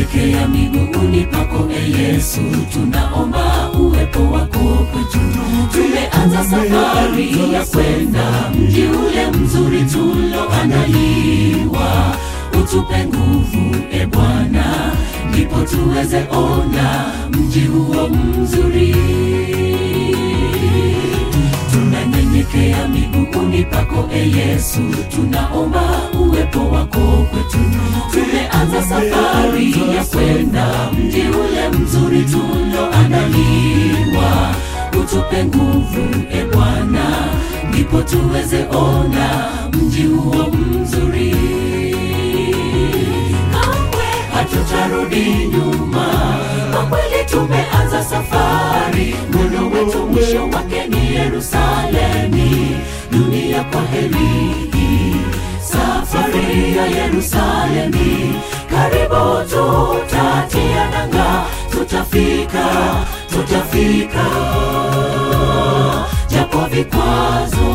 tunanyenyekea miguuni pako e Yesu, tunaomba uwepo wako kwetu. Tumeanza safari ya kwenda mji ule mzuri tuloandaliwa, utupe nguvu e Bwana, ndipo tuweze ona mji huo mzuri tunanyenyekea miguuni pako e Yesu, tunaomba uwepo wako kwetu. Tumeanza safari ya kwenda mji ule mzuri tuloandaliwa, utupe nguvu e Bwana, ndipo tuweze ona mji huo mzuri. Kamwe hatutarudi nyuma, kwa kweli tumeanza safari, mwendo wetu mwisho wake ni Yerusalemi. Dunia kwa heri, safari ya Yerusalemi, karibu tutatia nanga, tutafika, tutafika, japo vikwazo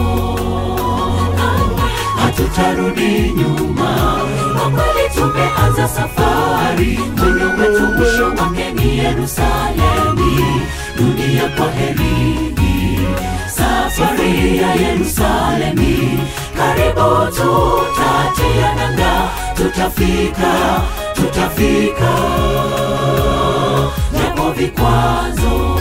hatutarudi nyuma. Kwa kweli tumeanza safari, mwendo wetu mwisho wake ni Yerusalemi. Dunia kwa heri, safari ya Yerusalemi, karibu tutatia nanga, tutafika, tutafika, japo vikwazo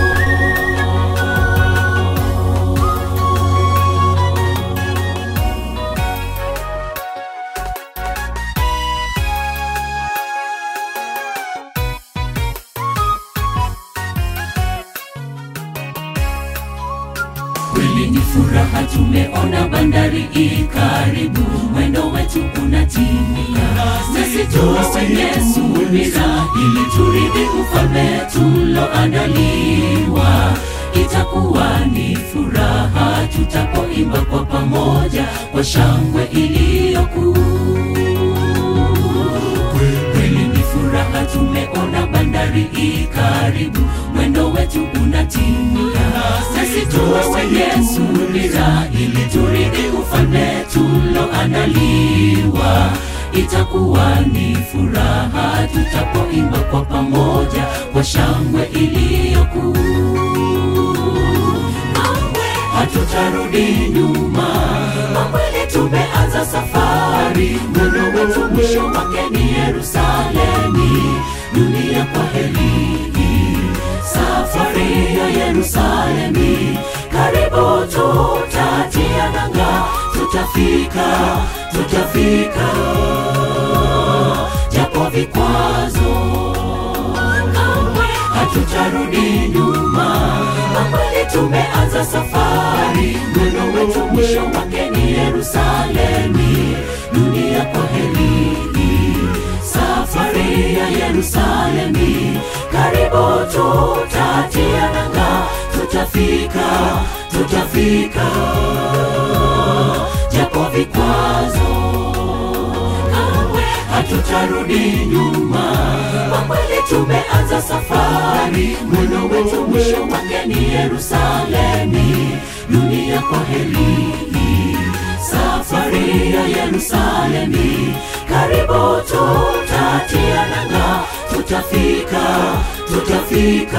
Kweli ni furaha, tumeona bandari i karibu, mwendo wetu unatimia. Sisi tuwe wenye subira, ili turithi ufalme tuloandaliwa. Itakuwa ni furaha tutapoimba kwa pamoja kwa shangwe iliyokuu. Kweli ni furaha, tumeona bandari i karibu, mwendo wetu unatimia. Sisi tuwe wenye subira, ili turithi ufalme tuloandaliwa. Itakuwa ni furaha tutapoimba kwa pamoja kwa shangwe iliyokuu. Kamwe hatutarudi nyuma, kwa kweli tumeanza safari, mwendo wetu mwisho wake ni Yerusalemi. Dunia kwa heri, safari ya Yerusalemi, karibu tutatia nanga, tutafika, tutafika, japo vikwazo kamwe hatutarudi nyuma. Kwa kweli tumeanza safari, mwendo wetu mwisho wake ni Yerusalemi. Dunia kwa heri, safari ya Yerusalemi, karibu tutatia nanga, tutafika, tutafika, japo vikwazo kamwe hatutarudi nyuma. Kwa kweli tumeanza safari, mwendo wetu mwisho wake ni Yerusalemi. Dunia kwa heri, safari ya Yerusalemi, karibu tutatia nanga, tutafika, tutafika,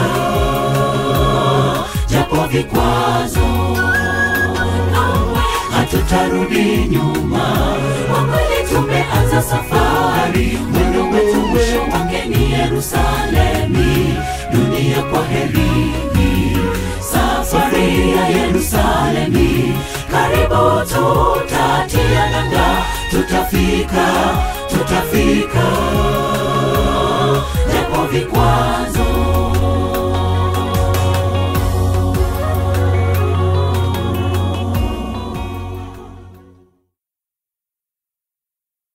japo vikwazo kamwe hatutarudi nyuma. Kwa kweli tumeanza safari, mwendo wetu mwisho wake ni Yerusalemi. Dunia kwa heri, safari ya Yerusalemi, karibu tutatia nanga, tutafika, tutafika,